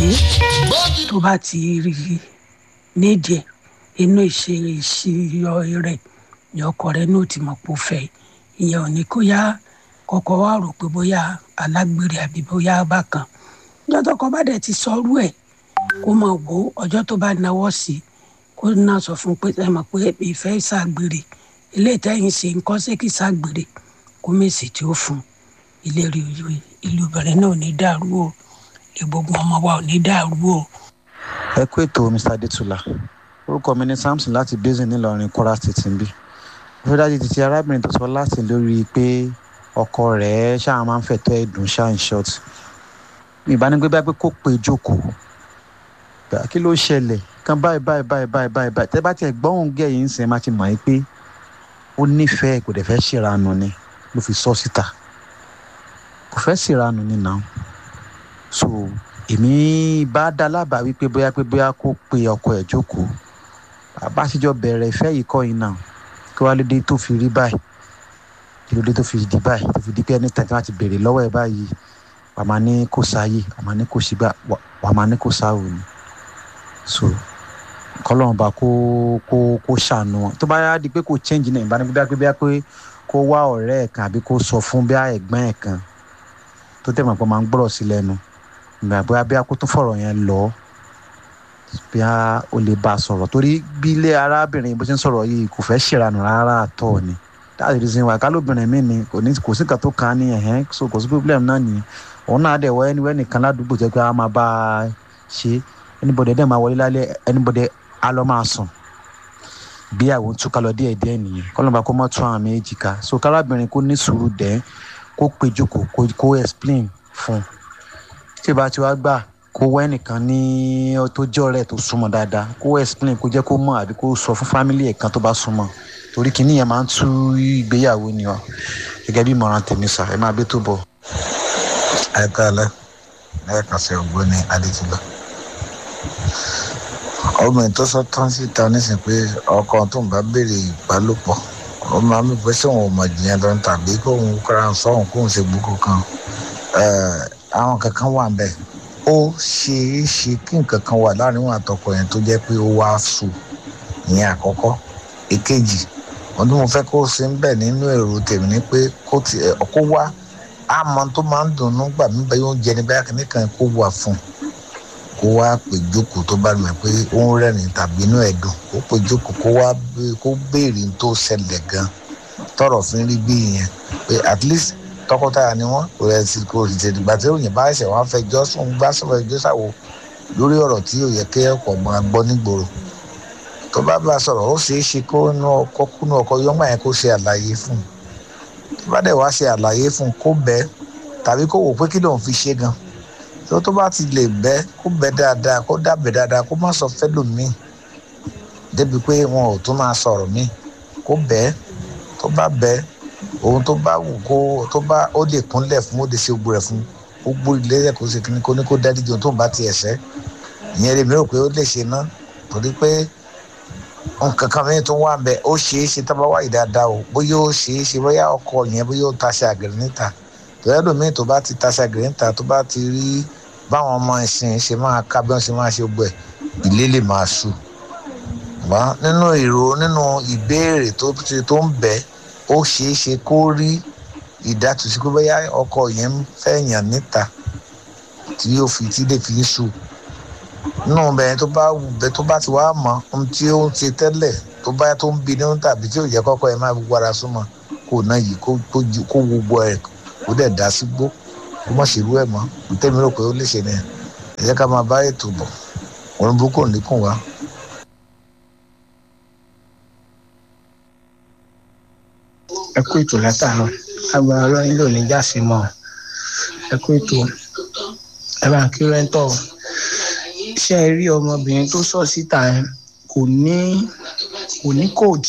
tó bá ti rí nídìí inú ìṣe ìṣiyọ rẹ̀ ní ọkọ rẹ̀ ní ó ti mọ̀ pé ó fẹ́ ìyẹn ò ní kó yá kọ́kọ́ wá rò pé bóyá alágbèrè àbí bóyá bákan ọjọ́ tọkọ bá dẹ̀ ti sọrú ẹ̀ kó mọ̀ wò ó ọjọ́ tó bá náwó sí kó náà sọ fún un pé ẹ mọ̀ pé ìfẹ́ ìṣàgbèrè ilé ìtẹ́yìn ṣe nǹkan ṣé kì í ṣàgbèrè kó mèsì tí ó fún ilé rí ìlú bẹ̀rẹ̀ náà ò ní dàrú o lè gbogbo ọmọ wa ò ní dàrú o. ẹ kú ètò mr adétúlá orúkọ mi ní samson láti basin nílọrin kwara state ń bí mo fẹ́ dájú títí arábìnrin tó sọ láti lórí pé ọkọ rẹ̀ ṣáà máa ń fẹ̀tọ́ ẹ̀dùn ṣáà ń short ìbánigbé bá pé kó pé jókòó kí ló ṣẹlẹ̀ kan báyìí báyìí báyìí báyìí báyìí báyìí tẹ́ bá tiẹ̀ gbọ́hùn gẹ̀ yìí ń sìn máa ti mọ̀ ẹ́ pé ó nífẹ̀ẹ́ kò dẹ̀ fẹ́ ṣèrànù ni ló fi sọ síta kò fẹ́ ṣèrànù ni náà so èmi bá dá lábàá wípé bóyá pé bóyá kó pe ọkọ ẹ̀ jókòó bá ṣíjọ bẹ̀rẹ̀ ìfẹ́ yìí kọ́ yìí náà kí wàá lédè tó fi rí báyìí kí ló dé tó fi di báyìí tó fi di pé ẹni tẹ̀sán láti béèrè lọ́wọ́ ẹ̀ báyìí wàá máa ní kó sáyè wàá máa ní kó sígbà wàá máa ní kó sáwò ni so kọlọ́run bá kó kó kó ṣàánú wọn tó bá yá di pé kò change náà ìbánigbé bí wá pé kó wá ọ̀rẹ́ ẹ̀ kan àbí kó sọ fún bí ẹ̀gbọ́n ẹ̀ kan tó tẹ̀ mọ̀ pé máa ń gbọ́rọ̀ sí lẹ́nu ìgbà bóyá bí a kó tún fọ̀rọ̀ yẹn lọ bí a ò lè bá a sọ̀rọ̀ torí bí ilé arábìnrin bó ṣe ń sọ̀rọ̀ yìí kò fẹ́ ṣèrànù rárá àtọ̀ ni that's the reason why kálóbìnrin mi ni kò ní kò sí nǹkan tó kàn án ní ẹ̀hẹ́n so kò sí problem náà nìyẹn òun náà dẹ̀ wọ ẹniwẹ́ nìkan ládùúgbò jẹ́ pé a máa bá a ṣe anybody dẹ̀ máa wọlé lálẹ́ anybody á lọ máa sùn bí àwọn túká lọ díẹ̀ díẹ̀ nìyẹn kọ́lọ́mọba kó mọ́ tún àwọn méjì ká so kárábìnrin kó ní sùúrù dẹ́ kó péjọ kó kó explain fún un tí ìbá tí wàá gbà kó wẹ́ nìkan ní tó jẹ́ ọ̀rẹ́ tó súnmọ́ dáadáa kó explain kó jẹ́ kó mọ̀ àbí kó sọ fún family ẹ̀ kan tó bá súnmọ́ torí kìíní yẹn máa ń tú ìgbéyàwó ni ọ gẹ́gẹ́ bí ìmọ̀ràn tèmi sà ẹ máa gbé tó bọ̀. ẹ káàlẹ́ lẹ́ẹ̀kan sí ọ̀gbọ́ni adétúbà obìnrin tó sọ tán síta nísìnyí pé ọkọ tó ń bá béèrè ìbálòpọ̀ ó máa ń pẹ́ sóun ò mọ̀ jìyàn lọ tàbí kóun kọ́ra sọ́hun kóun ṣe gbókò kan àwọn kankan wà ń bẹ̀ ó ṣeé ṣe kí nǹkan kan wà láàrin wọn àtọkọ yẹn tó jẹ́ pé ó wá sùn ìyẹn àkọ́kọ́ èkejì wọn tí mo fẹ́ kó ṣe ń bẹ̀ nínú èrò tèmi ni pé kó ti kó wá àmọ́ tó máa ń dùnnú gbà mí bẹ́ẹ̀ yóò jẹ ní báyà kìíní kan kó wà fún un kó wá pè jókòó tó bá lù pé ó ń rẹ́rìn tàbí inú ẹ̀ dùn kó pè jókòó kó wá kó béèrè tó ṣẹlẹ̀ gan tọrọ fi ń rí bí ìyẹn pé at least tọkọtaya ni wọn kò rẹ sí kò sì tètè gbà tí òyìn bá ṣẹ̀ wọ́n fẹjọ́ sùn gbá sọ̀rọ̀ ẹjọ́ sàwò lórí ọ̀rọ̀ tí yóò yẹ kí ọkọ̀ máa gbọ́ nígboro tó bá bá sọ̀rọ̀ ó ṣeé ṣe kó nú ọkọ kúnú ọkọ yọmọ yẹn kó ṣe àlàyé fún un tó bá dẹ̀ wá ṣe àlàyé fún un kó bẹ́ẹ̀ tàbí kó wò pé kí lòun fi ṣe gan tó tó bá ti lè bẹ́ kó bẹ́ dáadáa kó dábẹ́ dáadáa kó má sọ fẹ́lòmíì débi pé wọn ò tún máa sọ̀rọ̀ míì kó bẹ́ẹ̀ tó bá bẹ́ẹ̀ ohun tó bá wù kó tó bá ó lè kúnlẹ̀ fún ó lè ṣe gbogbo rẹ̀ fún ó gbó ilé rẹ̀ kó ṣe kíní kó ní kó dáríjì ohun tó ń bá ti ẹ̀ṣẹ́ ìyẹn lèmi rò pé ó lè ṣe ná torí pé nǹkan kan mìíràn tó wà bẹ́ẹ̀ ó ṣeé ṣe tá bá wáyé dáadáa o bóyá ó ṣeé ṣe bóyá ọkọ yẹn bóyá ó taṣe àgẹ̀rẹ̀ níta tòyẹ́ lómi tó bá ti taṣe àgẹ̀rẹ̀ níta tó bá ti rí báwọn ọmọ ìsìn ṣe máa ká bí wọ́n ṣe máa ṣe gbẹ̀ ilé lè máa ṣù wá nínú èrò nínú ìbéèrè tó tó ń bẹ́ẹ̀ ó ṣeé ṣe kó rí ìdátùsí pé bóyá ọkọ yẹn ń fẹ́ yàn níta tí yóò fi tí lè fi ń sùn nínú bẹ́ẹ̀ tó bá wù bẹ́ẹ̀ tó bá ti wá mọ ohun tí ó ń ṣe tẹ́lẹ̀ tó bá tó ń bi nínú tàbí tí ò yẹ kọ́kọ́ ẹ máa gbogbo ara súnmọ́ kó náà yìí kó kó gbogbo ẹ̀ kó dẹ̀ dá sí gbó kó má ṣerú ẹ̀ mọ́ tẹ́mi rò pé ó lè ṣe ni ẹ̀ jẹ́ ká máa bá ètò bọ̀ òun burúkú ò ní kùn wá. ẹ kú ètò látàárọ̀ agbára ọlọ́yin ló ní jáse mọ́ ẹ kú ètò ẹ bá ń kí rẹ́ńtọ̀ ṣé ẹ rí ọmọbìnrin tó sọ síta yẹn kò ní kò ní code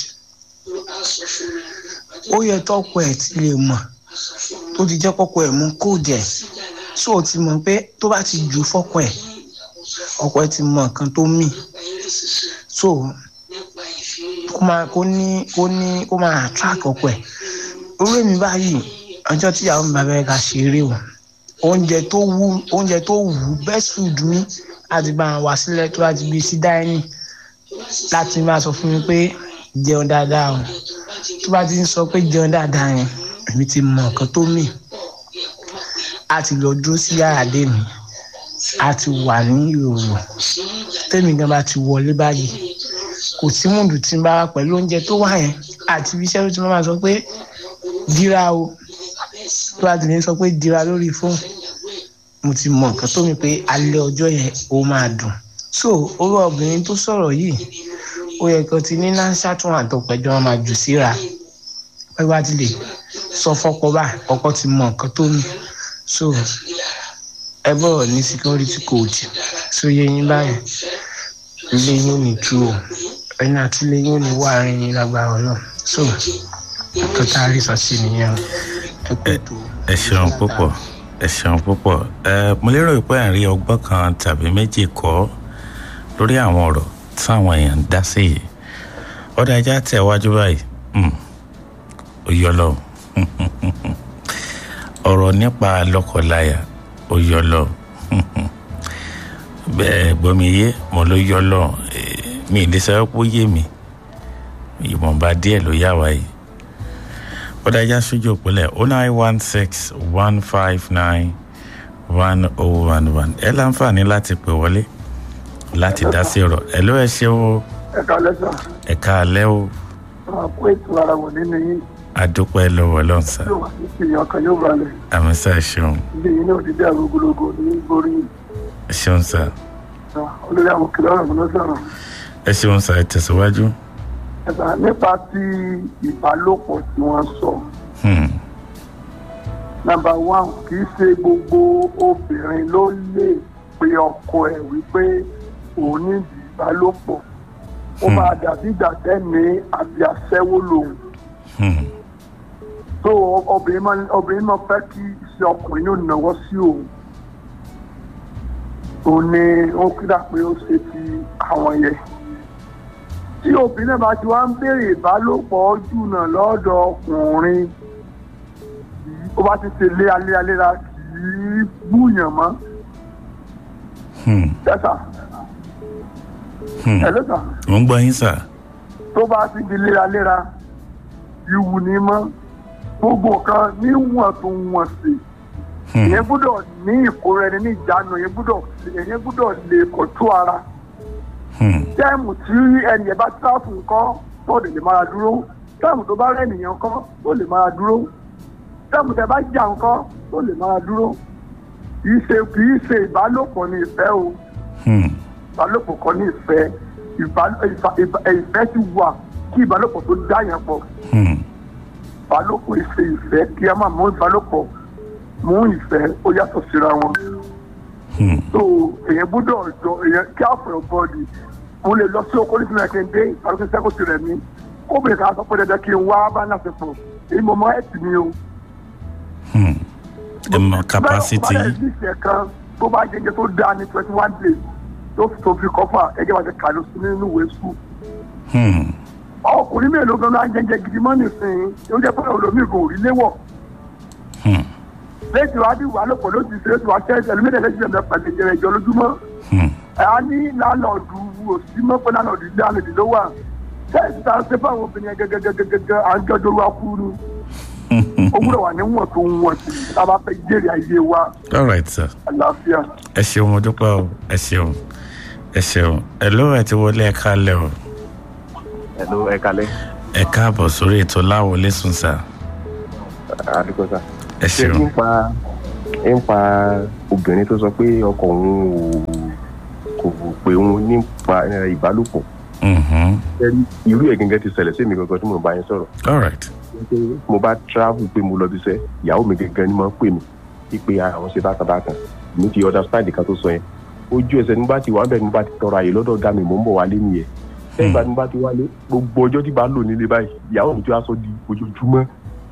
ó yẹ tọkọ ẹ ti lè mọ̀ tó ti jẹ́ kọ́kọ́ ẹ̀ mú code ẹ̀ so ó ti mọ̀ pé tó bá ti jù fọ́kọ ẹ̀ ọkọ ẹ̀ ti mọ nǹkan tó mì so kó máa kó ní kó ní kó máa attract ọkọ ẹ̀ orí mi báyìí ọjọ́ tí àwọn bàbá ẹ̀ ká ṣe eré o oúnjẹ tó wù oúnjẹ tó wù best food mi láti bá wọn wá sílẹ̀ tó láti gbé sí dáínì láti máa sọ fún mi pé jẹun dáadáa o tó bá ti ń sọ pé jẹun dáadáa yẹn èmi ti mọ nǹkan tó mì á ti lọ dúró sí yàrá dé mi á ti wà ní ìròrò tẹ́mi gan bá ti wọlé báyìí kò sí mùdù tí ń bá wá pẹ̀lú oúnjẹ tó wà yẹn àti ibi iṣẹ́ ló ti máa sọ pé dira o tó bá ti lè sọ pé dira lórí fóònù mo ti mọ nǹkan tó mi pé alẹ́ ọjọ́ yẹn ó máa dùn so orú obìnrin tó sọ̀rọ̀ yìí ó yẹ kó ti ní náṣà tún àtọ̀pẹ̀jọ́ wọn máa jù síra pé bá ti lè sọ fọ́pọ̀ bá ọkọ ti mọ nǹkan tó mi so ẹ bọ̀rọ̀ ní security code so yẹ yín báyìí ilé yín ò ní tú o ẹni àti ilé yín ò ní wà rìn yín lágbára náà so nǹkan tá a rí sọ sí nìyẹn ẹ kú ètò. ẹ ṣeun púpọ̀ ẹ ṣeun púpọ̀ ẹ mo lérò pé à ń rí ọgbọ́n kan tàbí méjì kọ́ lórí àwọn ọ̀rọ̀ táwọn èèyàn ń dá sí yìí ọ̀dà ẹja tẹ̀ wájú báyìí ó yọ lọ ọ̀rọ̀ nípa lọ́kọláya ó yọ lọ bẹ́ẹ̀ gbọ́mi yé mo ló yọ lọ mi ì lè sọ pé ó yé mi ìwọ̀nba díẹ̀ ló yá wa yìí ọ̀dà ẹja sójú òpólẹ̀ oh nine one six one five nine one oh one one ẹ láǹfààní láti pè wọlé láti dá sí ọ̀rọ̀ ẹ ló ẹ ṣe o ẹ̀ka lẹ́sà ẹ̀ka alẹ́ o àpò ètò ara wọ̀ nínú yín adúpẹ́ lọ́wọ́ lọ́nsà yóò wà ní ìyàn kan yóò balẹ̀ àmì sá ṣeun ilé yìí náà ti dé àgógólógó ní borí ṣeun sá olórí àwọn kìlọ̀ ọ̀rọ̀ mi ló sọ̀rọ̀ ẹ ṣeun sá ẹ tẹ̀síwájú. ẹ̀ka nípa ti ìbálòpọ̀ tí wọ́n sọ Hmm. nàmbà wán kì í ṣe gbogbo obìnrin ló lè pe ọkọ ẹ̀ wípé òun ní ìdí ìbálòpọ̀ ó Hmm. máa dàbí ìgbà tẹ́ni àbí aṣẹ́wó lòun Hmm. tó obìnrin máa obìnrin máa fẹ́ kí iṣẹ́ ọkùnrin yóò náwó sí òun òun ni ó kíra pé ó ṣe ti àwọn yẹn tí obìnrin náà bá ti wá ń béèrè ìbálòpọ̀ ojú náà lọ́dọ̀ ọkùnrin ó bá ti ṣe léraléraléra kì í búyàn mọ́ Hmm. tẹ́sà Hmm. ẹ̀ lẹ́sà mo ń gbọ́ yín sá. tó bá ti di léraléra ìwù ni mọ́ gbogbo nǹkan níwọ̀ntúnwọ̀nsì Hmm. ìyẹn gbúdọ̀ ní ìkóra ẹni ní ìjánu ìyẹn gbúdọ̀ ìyẹn gbúdọ̀ lè kọ̀tú ara Hmm. táìmù tí ẹnì yẹn bá tíráfù nǹkan tó lè lè mára dúró táìmù tó bá rẹ̀ nìyẹn nǹkan tó lè mára dúró táìmù tẹ bá jà nǹkan tó lè mára dúró kìí ṣe kìí ṣe ìbálòpọ̀ ní ìfẹ́ o Hmm. ìbálòpọ̀ kan ní ìfẹ́ ìbá- ìfà- ìbá- ìfẹ́ ti wà kí ìbálòpọ̀ tó dá yẹn pọ̀ Hmm. ìbálòpọ̀ ìṣe ìfẹ́ kí a máa mú ìbálòpọ̀ mú ìfẹ́ ó yàtọ̀ síra wọn Hmm. so èyàn gbọ́dọ̀ jọ èyàn kí á fọ̀rọ̀ bọ́ọ̀dì mo lè lọ sí oko nítorí ẹ̀kẹ́ ń dé ìpàdé sẹ́kù ti rẹ̀ mí kóbìnrin kan sọ pé dandan kí n wá bá náà ṣe pọ̀ èyí mo mọ ẹ̀tì mi o. Hmm. ẹ mọ capacity báyọ̀ ní ìṣẹ̀ kan tó bá jẹjẹ tó dáa ní twenty one days tó fi tó fi kọ́fà ẹgbẹ́ wa ti kà ló sí nínú ìwé sùn. Hmm. ọkùnrin mélòó gan náà jẹjẹ gidi mọ́ nísìnyí ó jẹ́ pé olómìn kò rí léwọ̀ Hmm. lẹ́yìn wá bí wàá lọ́pọ̀ ló ti ṣe é tó wá ṣẹ́ ẹlòmíràn lẹ́sìn ẹ̀mẹ́ pẹ̀lú ìjẹrẹ ìjọ lójúmọ́ Hmm. a ní lálọ́ọ̀dù òsì mọ́pẹ́ lálọ́ọ̀dù ilé àlejò ló wà sẹ́ẹ̀sì tá a ṣe fáwọn obìnrin yẹn gẹ́gẹ́gẹ́gẹ́ à ń jọjọ́ wa kú ni ó gbúdọ̀ wà níwọ̀n tó ń wọ̀n sí i tá a bá fẹ́ jèrè ayé wa all right sir àlàáfíà. ẹ ṣeun mo dúpẹ́ o ẹ ṣeun ẹ ṣeun ẹ ló ẹ ti wọlé ẹ kálẹ̀ o Hello, ẹ kalẹ́. ẹ káàbọ̀ sórí ètò láwọlé sùn sá Àdúgbò sá. ẹ Ṣé ṣeun ń pa ń pa obìnrin tó sọ pé ọkọ òun ò kò pé òun nípa eh, ìbálòpọ̀. Mhm. Ṣé Irú ẹ̀ gẹ́gẹ́ ti ṣẹlẹ̀ sí mi gangan tí mo bá yín sọ̀rọ̀. all right Pé Mo bá travel pé mo lọ bí iṣẹ́, ìyàwó mi gẹ́gẹ́ ni máa ń pè mí wípé àwọn ṣe bákan bákan. Mi ti understand kan tó sọ yẹn. Ojú ẹsẹ̀ nígbà tí wàá bẹ̀ nígbà tí tọrọ àyè lọ́dọ̀ ọ̀gá mi mò ń bọ̀ wálé nìyẹn. Lẹ́yìn ìgbà tí mo bá ti wálé, gbogbo ọjọ́ tí bá lò nílé báyìí, ìyàwó mi tí wàá sọ di ojoojúmọ́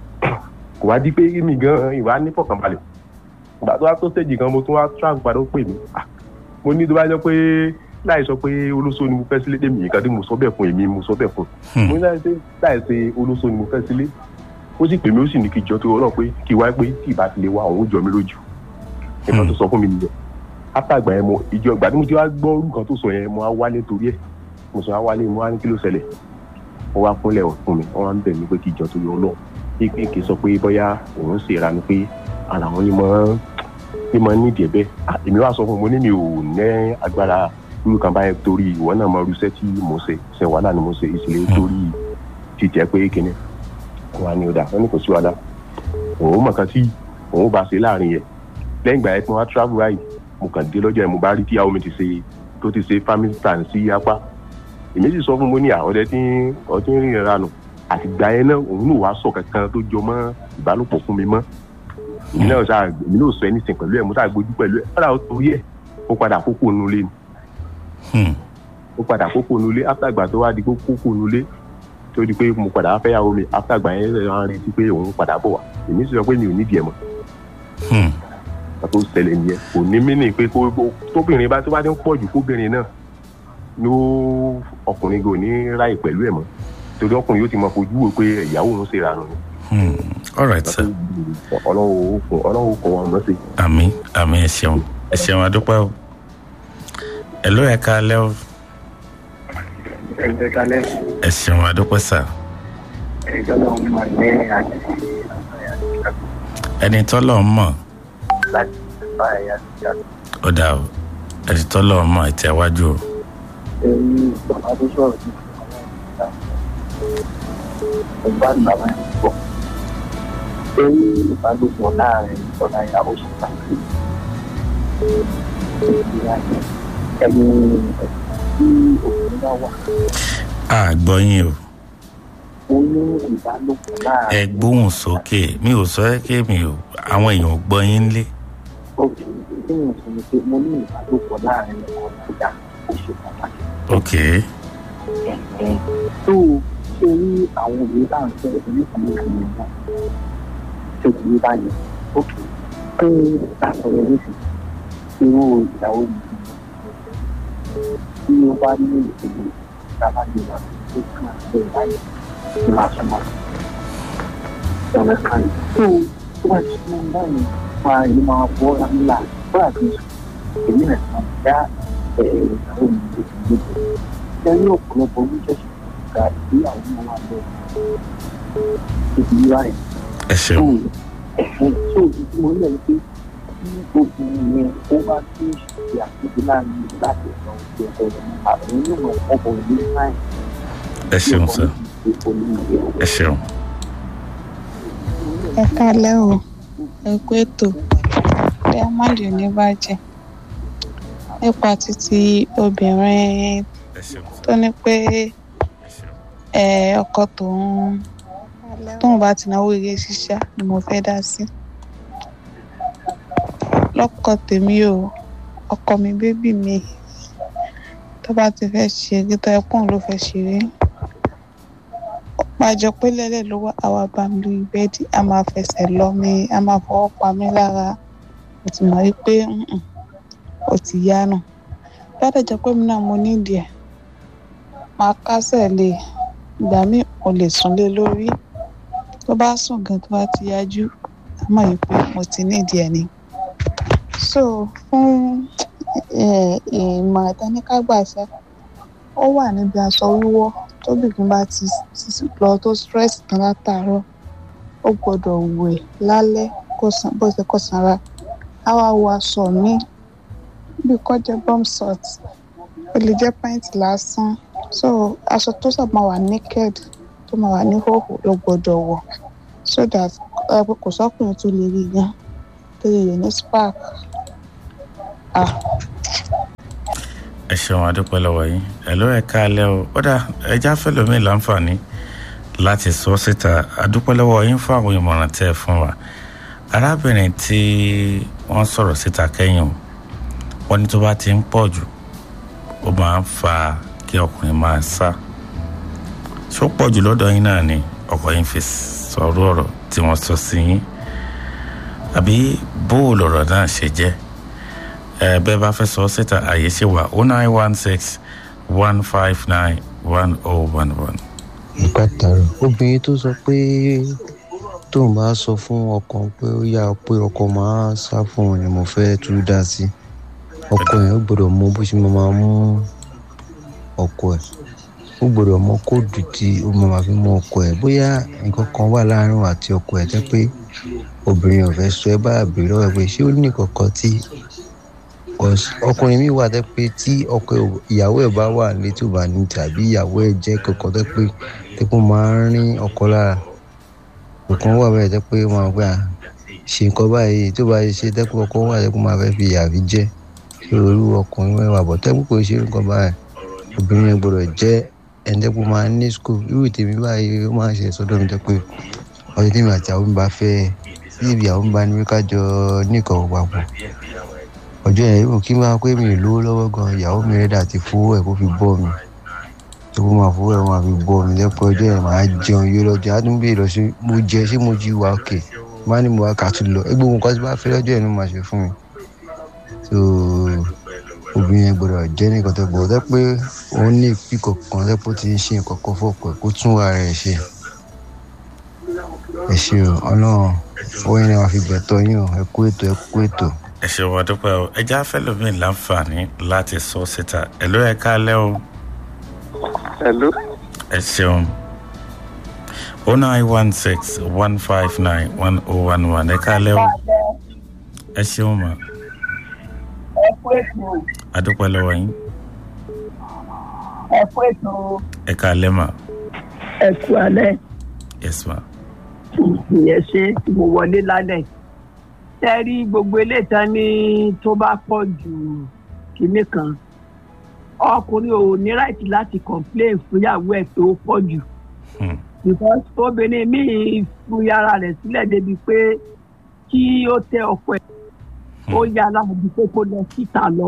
kò wá di pé mi gan ìwà ní fọkànbalẹ̀ ìgbà tó wá tó stage kan mo tún wá track padà ó pè mí Ah, mo ní tó bá jẹ́ pé láì sọ pé olóso ni mo fẹ́ sílé tèmi nǹkan tí mo sọ bẹ́ẹ̀ fún èmi mo sọ bẹ́ẹ̀ fún Hmm. mo ní láì ṣe láì ṣe olóso ni mo fẹ́ sílé ó sì pè mí ó sì ní kí jọ tó rọ pé kí wá pé tí ìbá ti lè wá òun ó jọ mí lójú nǹkan tó sọ fún mi nìyẹn after àgbà yẹn mo ìjọ ìgbà tí mo ti wá gbọ́ nǹkan tó sọ yẹn mo wá wálé torí ẹ̀ mo sọ wá wálé mo wá ní kí ló ṣẹlẹ̀ ó wá fúnlẹ̀ fún mi wọ́n wá ń bẹ̀ mí pé kí ìjọ tó yọ lọ pé kì í sọ pé bóyá òun ṣe ìranu pé ara wọn ni mo ní mo nídìí ẹ̀ bẹ́ẹ̀ Ah, èmi wá sọ fún un mo ní mi ò ní agbára irú kan báyẹn torí ìwọ náà mọ irúṣẹ́ tí mo ṣe ṣe wàhálà ni mo ṣe ìṣẹ̀lẹ̀ torí jíjẹ pé kíni wà ní ọ̀dà wọn ní kò sí wàhálà òun mọ̀ kan tí òun bá ṣe láàrin yẹn lẹ́yìn ìgbà yẹn tí wọ́n wá travel right mo kàn dé lọ́jọ́ yẹn mo bá rí tíyàwó mi ti ṣe tó ti ṣe family plan sí apá èmi sì sọ fún mo ní àwọdẹ tí ọtí ń rìn ìranù àti ìgbà yẹn náà òun náà wàá sọ kankan tó jọ mọ́ ìbálòpọ̀ fún mi mọ́ èmi náà sá èmi náà sọ anything pẹ̀lú ẹ̀ mo sá gbójú pẹ̀lú ẹ̀ fúnra torí ẹ̀ ó padà kókó nulẹ̀ ni Hmm. ó padà kókó nulẹ̀ after ìgbà tó wá di kó kókó nulẹ̀ tó di pé mo padà fẹ́ yàwó mi after ìgbà yẹn lè wá retí pé òun padà bọ̀ wá èmi sì sọ pé mi ò nídìí ẹ̀ mọ́ Hmm. ìgbà tó ṣẹlẹ̀ nìyẹn kò ní mí nì pé kó kó- tóbìnrin bá tó bá ti ń pọ̀ jù kóbìnrin náà ló ọkùnrin gò ní ráì pẹ̀lú ẹ̀ mọ́ torí ọkùnrin yóò ti mọ fojú wo pé ìyàwó òun ṣe ìranù ni Hmm. all right sir. ọlọ́wọ́ òkun ọlọ́wọ́ òkun wọn mọ̀ sí. àmì àmì ẹ ṣeun ẹ ṣeun adúpẹ́ o ẹ ló ẹ ká lẹ́ o ẹgbẹ́ kalẹ̀ ẹ ṣeun adúpẹ́ sà ẹjọ́ náà mọ̀ ní àti ẹni tọ́lọ̀ ń mọ̀ láti bá ẹ̀yà ìjà ó dà o ẹni tọ́lọ̀ ń mọ̀ ẹ tẹ̀ wájú o èyí bàbá tó sọ̀rọ̀ ní ọgbà bàbá ẹ̀ pọ̀ èyí ìbálòpọ̀ láàrin ọ̀nà ìyàwó sí pàtàkì ẹni tí òun bá wà a gbọ́ yín o ó ní ìbálòpọ̀ láàrin ẹ gbóhùn sókè mi ò sọ ẹ́ kí mi ò àwọn èèyàn ò gbọ́ yín lé òkè tí mo sọ ni pé mo ní ìbálòpọ̀ láàrin ọkọ ìyá ó ṣe pàtàkì. ok ẹ̀ẹ́ tó ṣe rí àwọn òbí bá ń fẹ́ oníkùnrin kan náà tó ti rí báyìí òkè pé àtọ̀rọ̀ lóṣù irú ìyàwó mi tí ó bá ní ìṣèlú ìdábàjẹ́ wà tó kàn án bẹ́ẹ̀ báyìí ní máa sọ máa ọ̀rẹ́ kan tó tó bá ti mú báyìí máa ìlú máa bọ́ lámìlà bọ́lá tó sùn èmi rẹ̀ máa dá ìyàwó mi tó ti gbé lẹ́yìn ọ̀pọ̀lọpọ̀ oníṣẹ́ṣẹ́ ga ìgbéyàwó náà wà lọ ibi yíwá rẹ̀ ẹ tó ṣeun ẹ̀fẹ́ tó ibi mo rí ẹ̀ pé tí obìnrin yẹn ó bá tí ń ṣe àkókò láàrin láti ọ̀nà òkè ọ̀pọ̀ rẹ̀ àwọn onímọ̀ ọkọ̀ ìlú náà ẹ ṣeun sà ẹ ṣeun ẹ kálẹ́ o ẹ kú ètò diamond ò ní bàjẹ́ nípa títí obìnrin ẹ ṣeun sà tó ní pé ẹ ṣeun ẹ, ọkọ tòun tóun bá ti náwó eré ṣíṣá ni mo fẹ́ dá sí lọ́kọ tèmi o ọkọ mi bébì mi tó bá ti fẹ́ ṣeré tó ẹkùn ló fẹ́ ṣeré pàjọ pé lẹ́lẹ̀ ló wá àwa bá mi lórí bẹ́ẹ̀dì a máa fẹsẹ̀ lọ mi a máa fọwọ́ pa mí lára mo ti mọ̀ wípé "Mm-mm, ó ti yá nù bá dẹ̀ jẹ́ pé mi náà mo nídìí ẹ̀ máa kásẹ̀ lé e. ìgbà míì mo lè sùn lé lórí tó bá sùn gan tó bá ti yájú a mọ̀ yìí pé mo ti nídìí ẹ̀ ni. so fún eh, ìmọ̀ ìtẹ́níkágbàṣẹ́ ó wà níbi aṣọ wíwọ́ tóbìnrin bá ti ti lọ tó stress tán látàárọ̀ ó gbọ́dọ̀ wẹ̀ lálẹ́ kó san bó ṣe kó sanra á wá wọ aṣọ míì bí kò jẹ́ bomb salt ó lè jẹ́ pint lásán so aṣọ tó sábà máa wà naked tó máa wà ní hóhò ló gbọ́dọ̀ wọ̀ so that ẹ pé kò sọ́kùnrin tó lè rí yan tó lè yẹ ní spark ah ẹ ṣeun adúpẹ́ lọ́wọ́ yín ẹ ló ẹ ká lẹ́ o ó dà ẹja fẹlẹ́mi láǹfààní láti sọ síta adúpẹ́ lọ́wọ́ yín fún àwọn ìmọ̀ràn tẹ́ ẹ fún wa arábìnrin tí wọ́n sọ̀rọ̀ síta kẹ́yìn o wọ́n ní tó bá ti ń pọ̀ jù ó máa ń fa kí ọkùnrin máa sá ṣó pọ̀ jù lọ́dọ̀ yín náà ni ọkọ yín fi sọ̀rọ̀ ọ̀rọ̀ tí wọ́n sọ sí yín àbí bóòlù ọ̀rọ̀ náà ṣe jẹ́ ẹ bẹ́ẹ̀ bá fẹ́ sọ síta àyè ṣe wà o nine one six one five nine one oh one one. ìpàtàrọ obìnrin tó sọ pé tóun bá sọ fún ọkọ pé ó yá pé ọkọ máa sá fún òun ni mo fẹ́ tú dá sí ọkọ yẹn ó gbọ́dọ̀ mọ bó ṣe máa mú ọkọ ẹ̀ ó gbọ́dọ̀ mọ kóòdù tí ó máa fi mú ọkọ ẹ̀ bóyá nǹkan kan wà láàrin òun àti ọkọ ẹ̀ tẹ́ pé obìnrin ò fẹ́ sọ ẹ bá bèrè lọ́wọ́ ẹ pé ṣé ó ní kankan tí ọkùnrin mi wà tẹ́ pé tí ọkọ ìyàwó ẹ̀ bá wà létí ò bá ní tàbí ìyàwó ẹ̀ jẹ́ kankan tẹ́ pé tẹ́ pé ó máa ń rín ọkọ lára nǹkan wà bẹ́ẹ̀ tẹ́ pé ó máa gbà ṣe nǹkan báyìí tó bá ṣe tẹ́ pé ọkọ wà tẹ́ pé ó máa fẹ́ fi ìyàfi jẹ́ ṣé olú ọkùnrin mẹ́wàá bọ̀ tẹ́ pé kò ṣe nǹkan báyìí obìnrin yẹn gbọ́dọ̀ jẹ́ ẹ̀ńdẹ́gbọ́n máa ní skul irú tèmi báyìí ó máa ń ṣe sọ́dọ̀ mi jẹ́ pé ọdún tèmi àti àwọn mi bá fẹ́ níbi àwọn mi bá ní ká jọ níkan papọ̀ ọjọ́ yẹn yóò kí n máa pé mi ì lówó lọ́wọ́ gan ìyàwó mi rẹ̀ dà ti fowó ẹ̀ kó fi bọ́ mi tó kó máa fowó ẹ̀ máa fi bọ́ mi lẹ́pọ̀ ọjọ́ yẹn máa jẹun yóò lọ́jọ́ á tún bèèrè lọ sí mo jẹ ṣé mo jí wa òkè má ní mo wá kà tún lọ ẹgbẹ́ òun kan tí bá fẹ́ lọ́jọ́ yẹn ló máa ṣe fún mi so obìnrin yẹn gbọ́dọ̀ jẹ́ nìkan tó gbọ́dọ̀ pé òun ní ìpíkọ̀ kan lẹ́pọ̀ tí ń ṣe nǹkan kan fọ́pọ̀ kó tún ara ẹ̀ ṣe ẹ ṣe o ọlọ́run owó yẹn ni wàá fi gbẹ̀tọ̀ yín o ẹ kú ètò ẹ kú ètò. ẹ ṣe wà dúpẹ́ o ẹja fẹ́lòmíì láǹfààní láti sọ síta ẹ ló ẹ káalẹ́ o. Hello. ẹ ṣeun o nine one six one five nine one oh one one ẹ káalẹ́ o. ẹ ṣeun ma ẹ kú ètò adúpẹ́ lọ́wọ́ yín ẹ kú ètò ẹ káalẹ́ ma ẹ kú alẹ́ yes ma ìyẹn ṣe tí mo wọlé lálẹ́ ẹ rí gbogbo eléyìí ní tó bá pọ̀ jù kinní kan ọkùnrin ò ní ráìtì láti complain fúnyàwó ẹ̀ tó pọ̀ jù because obìnrin míì fi ara rẹ̀ sílẹ̀ débi pé kí ó tẹ ọkọ ẹ̀ ó yára bí pé kó lọ síta lọ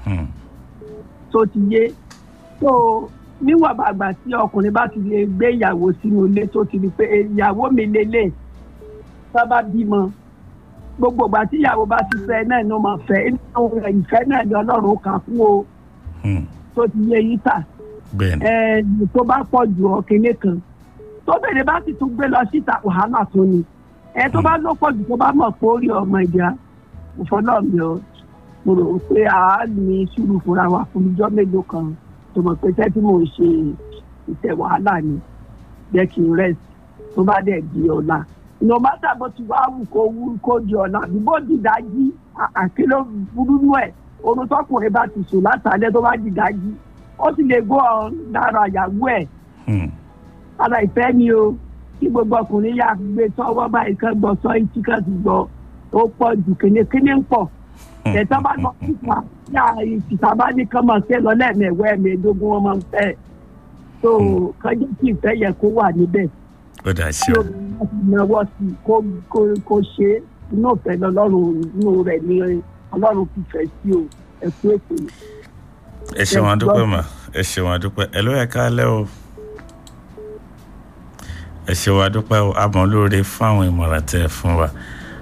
tó ti yé tó níwọ̀n bàgbà tí ọkùnrin bá ti lè gbé ìyàwó sínú ilé tó ti di pé ìyàwó mi lélẹ̀ sábà bímọ gbogbo ìgbà tí ìyàwó bá ti fẹ́ náà ló máa fẹ́ ìfẹ́ náà ni ọlọ́run kà fún o tó ti yé yín tà ẹ̀ẹ́dì tó bá pọ̀ jù ọ̀kìnní kan tó bèrè bá sì tún gbé lọ síta wàhálà tó ni ẹ tó bá ló pọ̀ jù tó bá mọ̀ pé ó rí ọmọ ìjà ìfọlọ́ọ̀mì ọ mo rò pé a ní sùúrù fúnra wa fún ijọ́ mélòó kan tó mọ̀ pé tẹ́tí mò ń ṣe ìtẹ̀ wàhálà ni jẹ́ kí n rest tó bá dẹ̀ di ọ̀la no matter bó ti wá wù kó wù kó di ọ̀la bí bó di dájí àkéló burú nù ẹ̀ orun tọkùnrin bá ti sùn látàlẹ́ tó bá di dájí ó sì lè gbọ́ ọ lára ìyàwó ẹ̀ ara ìfẹ́ ni o kí gbogbo ọkùnrin yà gbé tọwọ́ báyìí kan gbọ́ sọ etí kan ti gbọ́ ó pọ̀ jù kénékéné ń pọ̀ ẹ̀tọ́ bá lọ síta yà ìsìta bá ní kán máa ṣe lọ lẹ́ẹ̀mẹ̀wẹ́ ẹ̀mẹ̀ẹ́dógún wọn máa ń fẹ́ tó kájú kí ìfẹ́ yẹ kó wà níbẹ̀ ó dà sí tí o obìnrin bá ti náwó sí i kó kó kó ṣe é inú ìfẹ́ lọ́lọ́run inú rẹ̀ ni ọlọ́run fi fẹ́ sí o ẹ̀kú ètò yìí. ẹ ṣeun adúpẹ́ mà ẹ ṣeun adúpẹ́ ẹ ló yẹ ká lẹ́ o ẹ ṣeun adúpẹ́ o àmọ́ lóore fún àwọn ìmọ̀ràn tẹ́ ẹ fún wa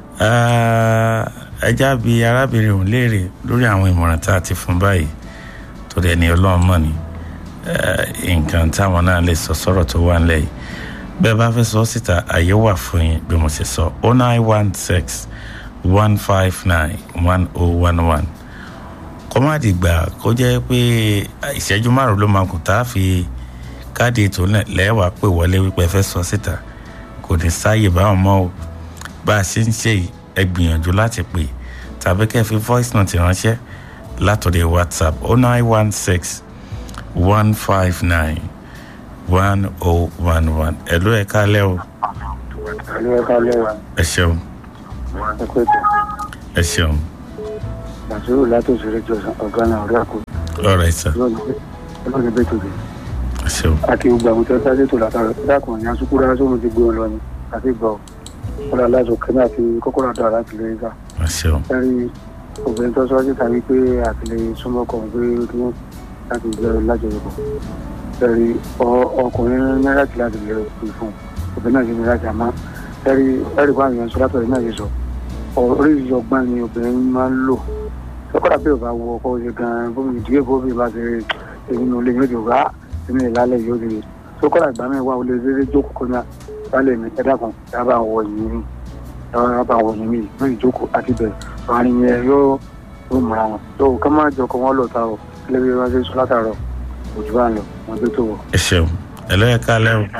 ẹ já bi arábìnrin òun léèrè lórí àwọn ìmọ̀ràn tá a ti fún báyìí tó dẹ̀ ní ọlọ́run mọ̀ ní nǹkan táwọn náà lè sọ sọ́rọ̀ tó wà nílẹ̀ yìí bẹ́ẹ̀ bá fẹ́ sọ síta àyè wà fún yín bí mo ṣe sọ oh nine one six one five nine one oh one one kọ́mádìgbà kó jẹ́ pé ìṣẹ́jú márùn ló máa kù tá a fi káàdì ètò náà lẹ́wàá pè wọlé wípé ẹ fẹ́ sọ síta kò ní sáàyè báwọn mọ́ o bá a ṣe ń ṣe yìí ẹ gbìyànjú láti pè tàbí kẹ́ ẹ fi voice note ránṣẹ́ látọ̀dẹ̀ whatsapp oh nine one six one five nine one oh one one ẹ ló ẹ kálẹ́ o ẹ̀lú ẹ̀ka lẹ́wà ẹ ṣeun ẹ̀kọ́ ètò ẹ ṣeun bàṣírù látòsí rédíò ọ̀gá náà ọ̀rẹ́ àkó lọ́rọ̀ ẹ̀ sà ọlọ́run ẹgbẹ́ tòde ẹ ṣeun àti gbogbo àwọn tó dájú tó látara dákùn ní asukúrò asóhun ti gbé wọn lọ ni àti gbọ́ ọ̀rọ̀ aláṣọ kẹ́mi àti kókóró àdó láti lè gbà ẹ ṣeun ẹ̀rí obìnrin tó sọ́jú tàbí pé àtìlẹ́ súnmọ́ kọ̀ pé kí wọ́n láti jẹ́ lájọyọ̀pọ̀ ẹ̀rí ọkùnrin ní láti láti lè pè fún obìnrin náà sì ní láti àmọ́ ẹ̀rí ẹ̀rí bá àwọn sọ látọ̀rẹ́ náà yìí sọ oríṣiríṣi ọgbọ́n ni obìnrin máa ń lò lọ́kọ̀dà bí ọba wọ ọkọ̀ ṣe gan-an bómi ìdílé bómi bá ṣe èyí ní olè yóò di ọ̀gá èmi ìlàlẹ̀ yóò di lọ́kọ̀dà ìgbà mi wà olè rere jókòó kọ́nyà balẹ̀ mi ẹ dákun dábàá wọ yìí mi dábàá wọ yìí mi lórí ìjókòó àti bẹ̀rẹ̀ àárín yẹn yóò yóò múra wọn tó ká má jọ kó wọn lọ ta o kílẹ̀ bí wọ́n ṣe sọ látàárọ̀ òjò bá ń lọ wọn tó tó wọ. ẹ ṣeun ẹ lọ́ọ́ ẹ káalẹ́ o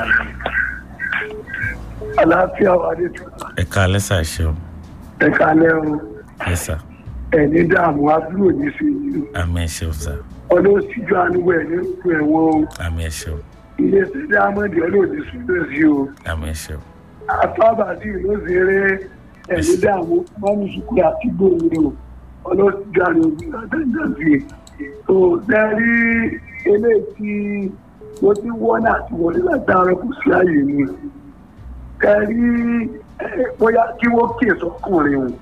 àlàáfíà wà ní tu ẹ káalẹ́ sà ẹ ṣeun ẹ kálẹ̀ o ẹ sà ẹni dààmú àbúrò ní sí i àmì ẹ ṣeun sà ọlọ́síjú àánúwò ẹ̀ ní ìlú ẹ̀wọ̀n o àmì ẹ ṣeun iléeṣẹ́ dáhámọ́dì ọlọ́ọ̀dì súnlẹ̀ sí o àmì ẹ ṣeun àtàbàdì ló ṣeré ẹni dààmú mọ́mú sùkúrù àti gbòòrò o ọlọ́síjú àánúwò àtẹ̀jọ́ sí i tó dẹ́rí eléyìí tí mo ti wọ́n àti wọlé látara kò sí àyè mi kẹrí bóyá kí wọ́n kí èso ọkùnrin o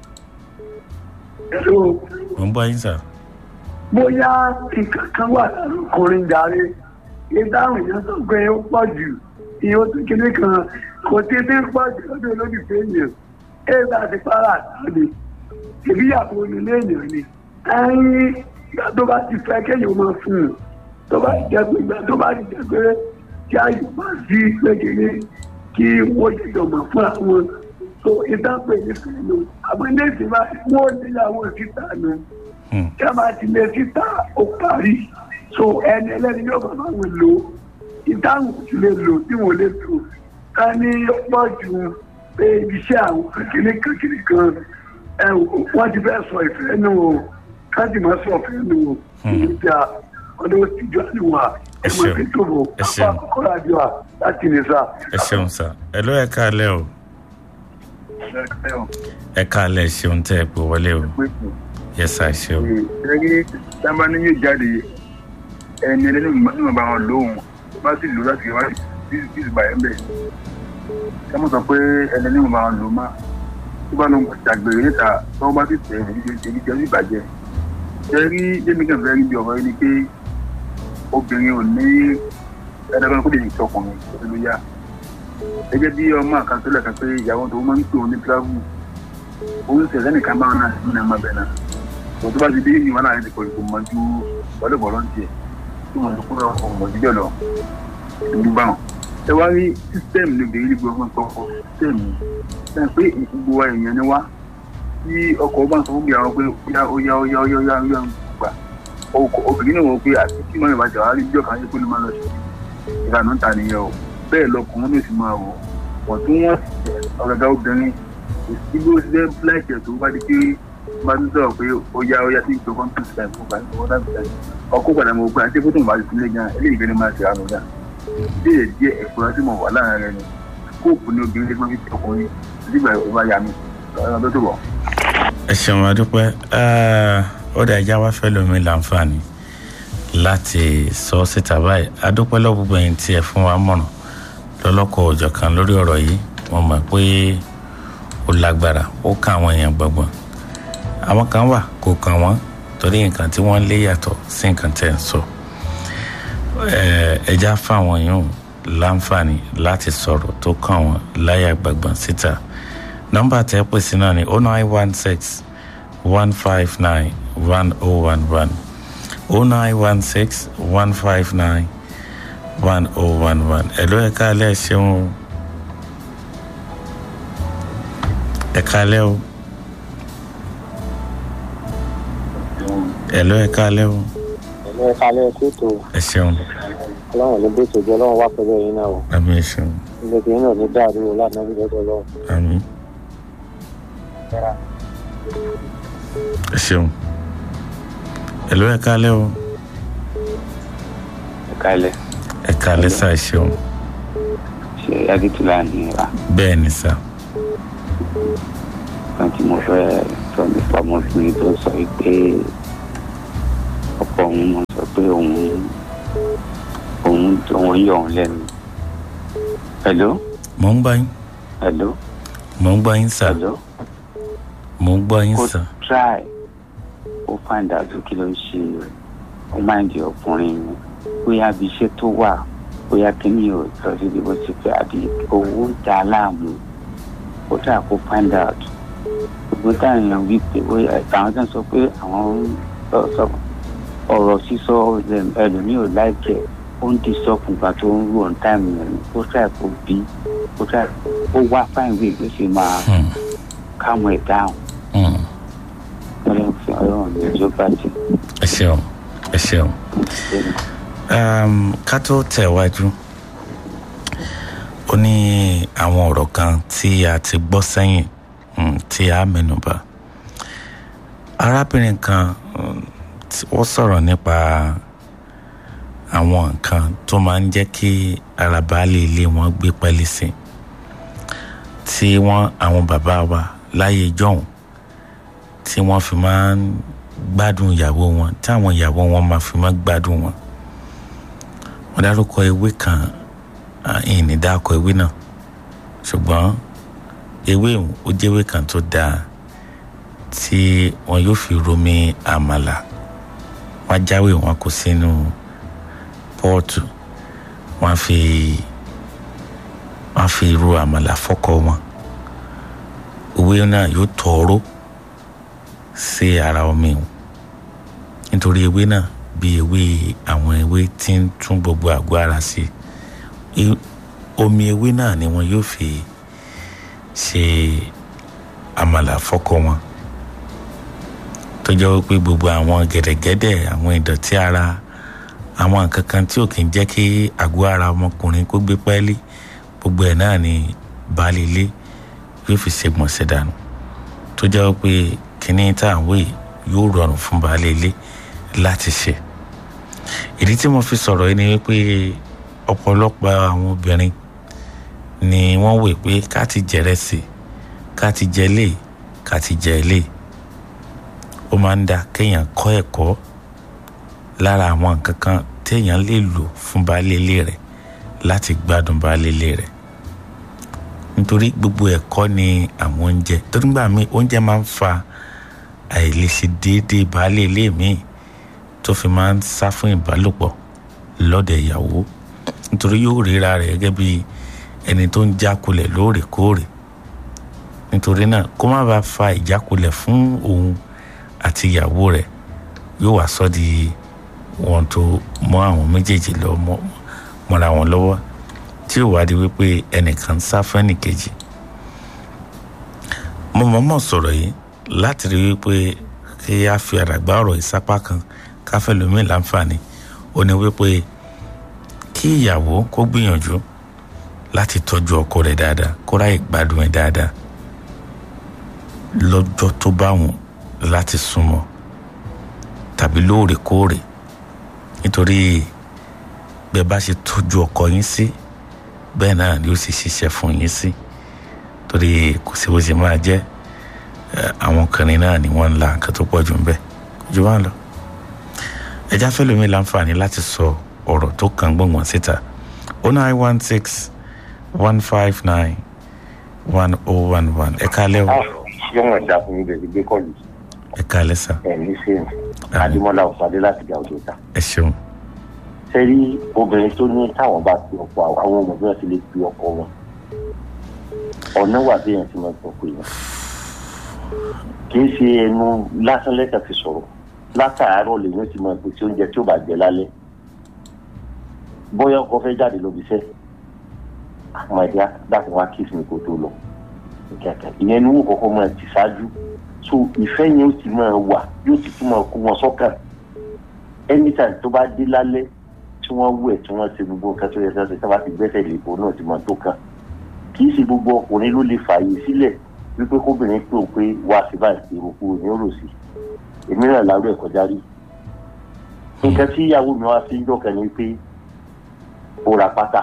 mo ń bọ́ yín sà bóyá nǹkan kan wà lára ọkùnrin jàre ìdáhùn yẹn tó gbé ó pọ̀ jù ìyẹn tó kéde kan kò tètè pọ̀ jù lọ́dọ̀ olólùfẹ́ èèyàn èèyàn àti para àtàlẹ̀ ìbíyàwó onílé èèyàn ni ẹ̀yìn ìgbà tó bá ti fẹ́ kéèyàn máa fún un tó bá ti jẹ́ pé ìgbà tó bá ti jẹ́ pé kí ayò bá sí pékeré kí wọ́n ṣe jọ̀mọ̀ fún àwọn so ìdápẹ́ ní fẹ́lẹ́ àgbẹ̀ndé ìsìnbá wọ́n níyàwó síta nù kí a máa ti lè síta ó parí so ẹni ẹlẹ́ni yóò bá wọn lò ìdáhùn ti lè lò tí wọ́n lè lò ká ní pọ̀ ju pé iṣẹ́ àwọn kékeré kékeré kan ẹ wọ́n ti fẹ́ sọ ìfẹ́ nù o ká sì máa sọ ìfẹ́ nù o ìjà ọdún ìjọ àdìwà ẹ máa fi tó bọ̀ apá àkọ́kọ́ àdìwà láti ní sá. ẹ ṣeun sà ẹ lọ́ọ́ ẹ káalẹ́ o ẹ káalẹ́ ṣeun tẹ́ ẹ pé wọlé o yẹ sà ṣeun. ẹgbẹ́ sábà ní yóò jáde ẹni ẹlẹ́ni níwọ̀n bá wọn lóhùn bá sì lò láti wá sí ìgbà ẹ̀ bẹ́ẹ̀ ká mọ̀ sọ pé ẹni níwọ̀n bá wọn lò má tó bá lọ ṣàgbèrè níta tó wọ́n bá sì tẹ̀ èyí jẹ́ sí ìbàjẹ́ ṣe rí jẹ́mi kan fẹ́ rí bí ọ̀rọ̀ yìí ni pé obìnrin ò ní ẹ̀ẹ́dẹ́gbẹ́ni kó lè ní sọkùnrin tó ló yá gẹ́gẹ́ bí ọmọ àkàtúntò kan pé ìyàwó tó máa ń pè òun ní tíráfù òun ṣẹ̀ṣẹ̀ nìkan máa náà sí ní ọmọbẹ náà tó tó bá ti dé ìwà náà ti kọ̀ ìkó mọ ju bọ́lẹ̀bọ̀lọ́ ń tiẹ̀ tí wọ́n ti kúrò ọmọ jíjọ lọ ìlú báwọn. ẹ wá rí sísítẹ́ẹ̀mù ní obìnrin nígbà ọgbọ́n tó kọ sísítẹ́ẹ̀mù ṣe pé gbogbo wa èèyàn ni wá tí ọkọ̀ bá ń sọ fún ìyàwó pé ó yá ó yá ó yá ó yá ó yá gbà obìnrin náà wọ pé àti kí mọ́rin ìbàjẹ́ wá rí bí ọ̀kan ayé pé ló máa lọ sí ìlànà ta nìyẹn o bẹ́ẹ̀ lọkùnrin ló sì máa wọ̀ wọ́n tún wọ́n ọ̀gàgà obìnrin kò sí bó ṣe láìpẹ́ tó bá di pé bá ń sọ̀rọ̀ pé ó yá ó yá sí ìjọ kọ́ńtù sílẹ̀ fún bá ìwọ́n láti ṣe ọkọ̀ padà mọ̀ pé àti fótó bá ti sílẹ̀ gan eléyìí gbẹ́ni máa ṣe àánú gan díẹ̀ díẹ̀ ẹ̀kọ́ tí mo wà láàrin rẹ̀ ni kóòpù ní obìnrin tí wọ́n fi ti ọkùnrin nígbà tó bá yá mi ọ̀rọ̀ tó tó bọ̀. ẹ ṣeun adúpẹ́ ó dà ẹja wá fẹ́ lómi láǹfààní láti sọ síta báyìí adúpẹ́ lọ́wọ́ gbogbo ẹ̀yìn tí ẹ fún wa mọ̀ràn lọ́lọ́kọ̀ òjọ̀ kan lórí ọ̀rọ̀ yìí wọ́n mọ̀ pé ó lágbára ó ká àwọn èèyàn gbọ̀ngbọ̀n àwọn kan wà kò kàn wọ́n torí nǹkan tí wọ́n lé yàtọ̀ sí nǹkan tẹ̀ ń sọ ẹja fáwọn yòówù láǹfààní láti sọ̀rọ̀ tó kàn wọ́n láyà gbàgbọ́n síta nọ́mbà tẹ́ pè sí náà ni oh nine one six one five nine one oh one one oh nine one six one five nine one oh one one ẹ̀ló ẹ̀ka alẹ́ ṣeun o ẹ̀ka alẹ́ o ẹ̀ló ẹ̀ka alẹ́ o ẹ̀ló ẹ̀ka alẹ́ ẹ̀kú ètò ẹ̀ ṣeun ọlọ́run ló bó ìtòjú ọlọ́run wá pẹ̀lú ẹ̀yin náà o àmì ẹ̀ ṣeun ilé ìgbìyànjú náà ní dáàbò wò láti náà lọ́dọ̀ ọlọ́run. àmì ẹ̀ ṣeun ẹ̀ló ẹ̀ka alẹ́ o ẹ̀ka alẹ́ ẹ̀ka alẹ́ sá ẹ̀ ṣeun ṣe adétúlá ní ra bẹ́ẹ̀ ni sá kan tí mo fẹ́ sọ nípa ọmọbìnrin tó sọ pé ọkọ òun mọ̀ sọ pé òun òun òun yọ òun lẹ́nu. hello. mo ń gbọ́ yín. hello. mo ń gbọ́ yín sá. hello. mo ń gbọ́ yín kó sá. try ó find out kí ló ń ṣe ó máa ń di ọkùnrin mi bóyá bí iṣẹ́ tó wà bóyá kíní ò lọ síbi bó ti fẹ́ àbí owó ń ta láàmú ó dà kó find out gbogbo táwọn èèyàn wí pé àwọn tó ń sọ pé àwọn ọ̀rọ̀ sísọ ẹlòmíì ò láìpẹ́ ó ń di sọ́ọ̀kù gbà tó ń rú ọ̀n táìmù yẹn ó try kó bí ó try ó wá fáìn wíì ló ṣe máa káwọn ẹ̀ dáhùn ọlọ́run fi ọlọ́run ní ìjọ bàjẹ́. ẹ ṣeun ẹ ṣeun um, ká tó tẹ̀wájú ó ní àwọn ọ̀rọ̀ kan tí a ti gbọ́ sẹ́yìn um, tí a mẹ́nuba arábìnrin kan um, tí wọ́n sọ̀rọ̀ nípa àwọn nǹkan tó máa ń jẹ́ kí ara baálé ilé wọn gbé pẹ́lí sí tí wọ́n àwọn bàbá wa láyé jọ̀hún tí wọ́n fi máa ń gbádùn ìyàwó wọn tí àwọn ìyàwó wọn máa fi máa gbádùn wọn wọ́n dárúkọ ewé kan ìní dákọ ewé náà ṣùgbọ́n ewé ó jẹ́ ewé kan tó dáa tí wọn yóò fi romi àmàlà wọ́n jáwé wọn kó sínú pọ́ọ̀tù wọ́n fi wọ́n fi ro àmàlà fọ́kọ wọn ewé náà yóò tọ̀ọ́rọ́ sí ara omi o nítorí ewé náà bí ewé àwọn ewé tí ń tún gbogbo àgọ́ ara sí omi ewé náà ni wọn yóò fi ṣe àmàlà fọ́kọ wọn tó jẹ́ wípé gbogbo àwọn gẹ̀dẹ̀gẹ̀dẹ̀ àwọn ìdọ̀tí ara àwọn nǹkan kan tí ò kì í jẹ́ kí àgọ́ ara ọmọkùnrin kó gbé pẹ́ẹ́lí gbogbo ẹ̀ náà ni baálé ilé yóò fi ṣègbọ̀nsẹ̀ dànù tó jẹ́ wípé kínní tá à ń wé yóò rọrùn fún baálé ilé láti ṣe ìdí tí mo fi sọ̀rọ̀ yìí ni wípé ọ̀pọ̀lọpọ̀ àwọn obìnrin ni wọ́n wè pé ká ti jẹ̀rẹ̀ sí ká ti jẹ lé ká ti jẹ lé ó máa ń da kéèyàn kọ́ ẹ̀kọ́ lára àwọn nǹkan kan téèyàn lè lò fún baálé ilé rẹ̀ láti gbádùn baálé ilé rẹ̀ nítorí gbogbo ẹ̀kọ́ ni àwọn oúnjẹ tó nígbà míì oúnjẹ máa ń fa àìlèṣe déédéé baálé ilé míì tó fi máa ń sá fún ìbálòpọ̀ lọ́dẹ̀ ìyàwó nítorí yóò ríra rẹ̀ gẹ́gẹ́ bí ẹni tó ń jákulẹ̀ lóòrèkóòrè nítorí náà kó má bàa fa ìjákulẹ̀ fún òun àti ìyàwó rẹ̀ yóò wá sọ di wọn tó mọ àwọn méjèèjì lọ mọ́ra wọn lọ́wọ́ tí ò wá di wípé ẹnìkan ń sá fún ẹnìkejì mo mọ̀ọ́mọ̀ sọ̀rọ̀ yìí láti rí wípé kí a fi àràgbá ọ̀rọ̀ ìsápá kan káfẹ́ lómi láǹfààní ó ní wípé kí ìyàwó kó gbìyànjú láti tọ́jú ọkọ rẹ̀ dáadáa kó ráyè gbádùn ẹ̀ dáadáa lọ́jọ́ tó bá wùn láti súnmọ́ tàbí lóòrèkóòrè nítorí bẹ́ẹ̀ bá ṣe tọ́jú ọkọ yín sí bẹ́ẹ̀ náà ni ó sì ṣiṣẹ́ fún yín sí torí kò sí bó ṣe máa jẹ́ àwọn ọkùnrin náà ni wọ́n ń la nǹkan tó pọ̀ jù ń bẹ̀ jù wá lọ. ẹja fẹlẹ́mi láǹfààní láti sọ ọ̀rọ̀ tó kàn gbọ̀ngbọ̀n síta oh nine one six one five nine one oh one one ẹ kálẹ́ o. yóò mọ̀ dá fún mi bẹ̀rẹ̀ gbé kọ́ọ̀lù. ẹ kálẹ́ sà. ẹ ní sèmi adémọlá ọ̀pàdé láti gà ọdún ta. ẹ ṣeun. sẹ́rí obìnrin tó ní táwọn bá fi ọkọ àwọn ọmọ bí wọ́n ti lè fi ọkọ wọn ọ̀nà wà bí èèyàn ti máa gbọ́ pé yẹn kì í ṣe ẹnu lásán lẹ́tà fi sọ̀rọ̀ látàárọ̀ lèyìn ti máa pèsè oúnjẹ tí ó bá jẹ lálẹ́ bóyá ọkọ fẹ́ jáde lóbi iṣẹ́ àwọn ẹ̀dá dákun wá kí ìsinmi kò tó lọ ìyẹn ni wọ́n kọ́kọ́ máa ti ṣáájú so ìfẹ́ yẹn ó ti máa wà yóò ti tún máa kó wọn sọ́kàn anytime tó bá dé lálẹ́ tí wọ́n wẹ̀ tí wọ́n ṣe gbogbo nǹkan tó yẹ kí wọ́n ṣe tí wọ́n bá ti gbẹ́sẹ̀ lè bò náà ti máa tó kàn kì í ṣe gbogbo ọkùnrin ló lè fààyè sílẹ̀ wípé kóbìnrin pé òun pé wá sí báyìí èrò kúrò ní òrò sí èmi náà lárú ẹ̀ kọjá rí nǹkan tí ìyàwó mi wá sí ń dọ̀kẹ́ ni pé ó ra pátá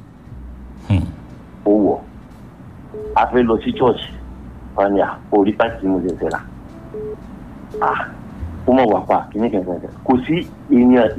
ó wọ̀ a fẹ́ lọ sí church fani à orí pàtì mo lè tẹ̀ra ó mọ̀ wà pa kìnnìkan kò sí èèyàn